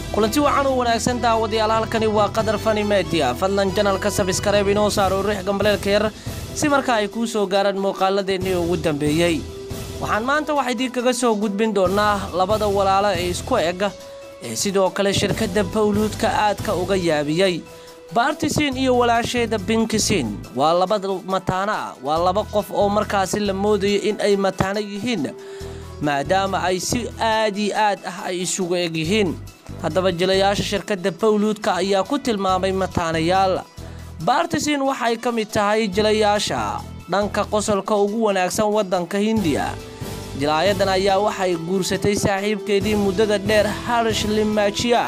kulanti wacan u wanaagsan daawadayaal halkani waa qadar fani media fadlan janalka sabskareeb inoo saaro riix gambaleelka yar si markaa ay kuu soo gaaraan muuqaaladeennii ugu dambeeyey waxaan maanta wax idiin kaga soo gudbin doonaa labada walaalo ee isku eg ee sidoo kale shirkadda bawluudka aadka uga yaabiyey baartisiin iyo walaasheeda binkisiin waa laba mataano ah waa laba qof oo markaasi la moodayo in ay mataano yihiin maadaama ay si aad iyo aad ah ay isugu eg yihiin haddaba jilayaasha shirkadda bawluudka ayaa ku tilmaamay mataanayaal baartisiin waxay ka mid tahay jilayaasha dhanka qosolka ugu wanaagsan waddanka hindiya jilaayadan ayaa waxay guursatay saaxiibkeedii muddada dheer harish limaajiya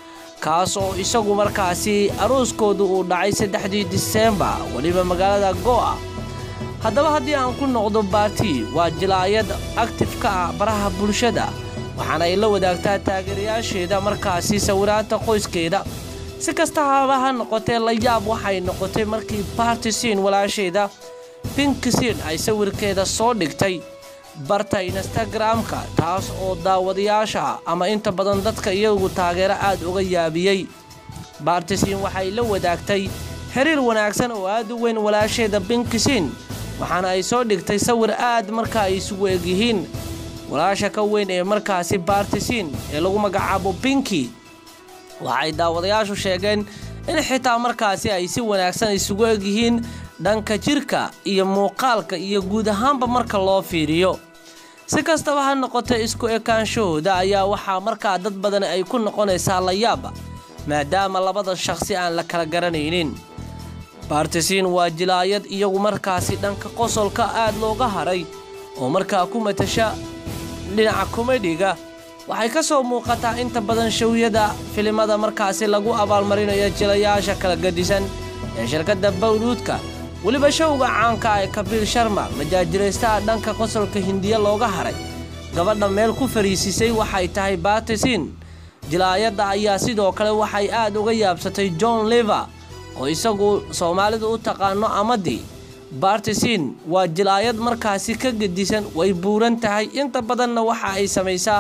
kaas oo isagu markaasi arooskoodu uu dhacay saddexdii diseembar weliba magaalada go'a haddaba haddii aan ku noqdo baarti waa jilaayad aktif ka ah baraha bulshada waxaana ay la wadaagtaa taageerayaasheeda markaasi sawiraanta qoyskeeda si kasta haba ha noqotee la yaab waxay noqotay markii baartisiin walaasheeda binkisiin ay sawirkeeda soo dhigtay barta instagramka taas oo daawadayaasha ama inta badan dadka iyagu taageero aad uga yaabiyey baartisiin waxay la wadaagtay xiriir wanaagsan oo aad u weyn walaasheeda binkisiin waxaana ay soo dhigtay sawir aad marka ay isugu egyihiin walaasha ka weyn ee markaasi baartisiin ee lagu magacaabo binki waxay daawadayaashu sheegeen in xitaa markaasi ay si wanaagsan isugu egyihiin dhanka jirka iyo muuqaalka iyo guud ahaanba marka loo fiiriyo si kastaba ha noqotay isku ekaanshahooda ayaa waxaa markaa dad badan ay ku noqonaysaa layaaba maadaama labada shaqsi aan la kala garanaynin baartisiin waa jilaayad iyagu markaasi dhanka qosolka aad looga haray oo markaa ku matasha dhinaca komedhiga waxay ka soo muuqataa inta badan showyada filimada markaasi lagu abaalmarinayo jilayaasha kala gadisan ee shirkadda bawluudka weliba showga caanka ee kabiil sharma majaajiraystaha dhanka qosolka hindiya looga haray gabadha meel ku fariisisay waxay tahay baartisiin jilaayadda ayaa sidoo kale waxay aad uga yaabsatay john liver oo isagu soomaalidu u taqaano amadii baartisiin waa jilaayad markaasi ka gedisan way buuran tahay inta badanna waxa ay samaysaa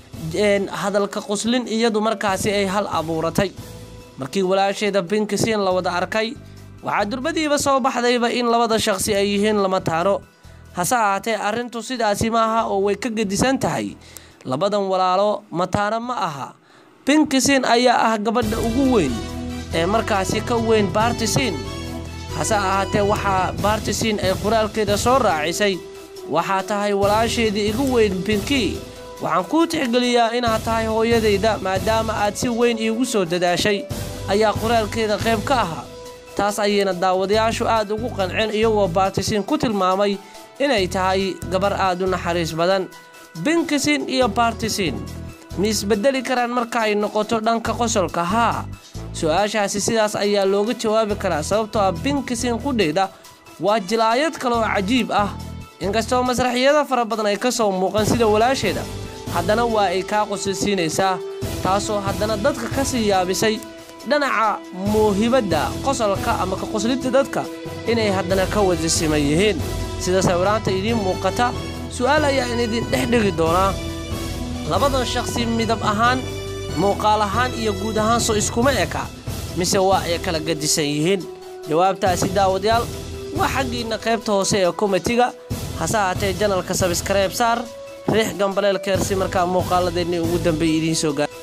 hadalka qoslin iyadu markaasi ay hal abuuratay markii walaasheeda binkisiin la wada arkay waxaa durbadiiba soo baxdayba in labada shaqsi ay yihiin lama taano hase ahaatee arrintu sidaasi maaha oo way ka gedisan tahay labadan walaalo mataano ma aha binkisiin ayaa ah gabadha ugu weyn ee markaasi ka weyn baartisiin hase ahaatee waxaa baartisiin ay qoraalkeeda soo raacisay waxaa tahay walaasheedii igu weyn binki waxaan kuu tixgeliyaa inaad tahay hooyadayda maadaama aad si weyn iigu soo dadaashay ayaa qoraalkeeda qayb ka ahaa taas ayayna daawadayaashu aad ugu qanceen iyagoo baartisiin ku tilmaamay inay tahay gabar aad u naxariis badan binkisiin iyo baartisiin ma isbedeli karaan marka ay noqoto dhanka qosolka haa su-aashaasi sidaas ayaa looga jawaabi karaa sababtoo ah binkisiin qudheeda waa jilaayad kale oo cajiib ah inkastoo masraxiyada fara badan ay ka soo muuqan sida walaasheeda haddana waa ay kaa qosilsiinaysaa taasoo haddana dadka ka sii yaabisay dhinaca muuhibadda qosolka ama ka qoslinta dadka inay haddana ka wada siman yihiin sida sawiraanta idiin muuqata su'aal ayaa in idin dhex dhigi doonaa labadan shaqsi midab ahaan muuqaal ahaan iyo guud ahaan soo iskuma eka mise waa ay kala gadisan yihiin jawaabtaasi daawadayaal waa xaggiinna qaybta hoose ee komitiga hase ahaatee janalka sabskareeb saar riix gambaleelkeer si markaa muuqaaladeennii ugu dambeeyay idiin soo gaar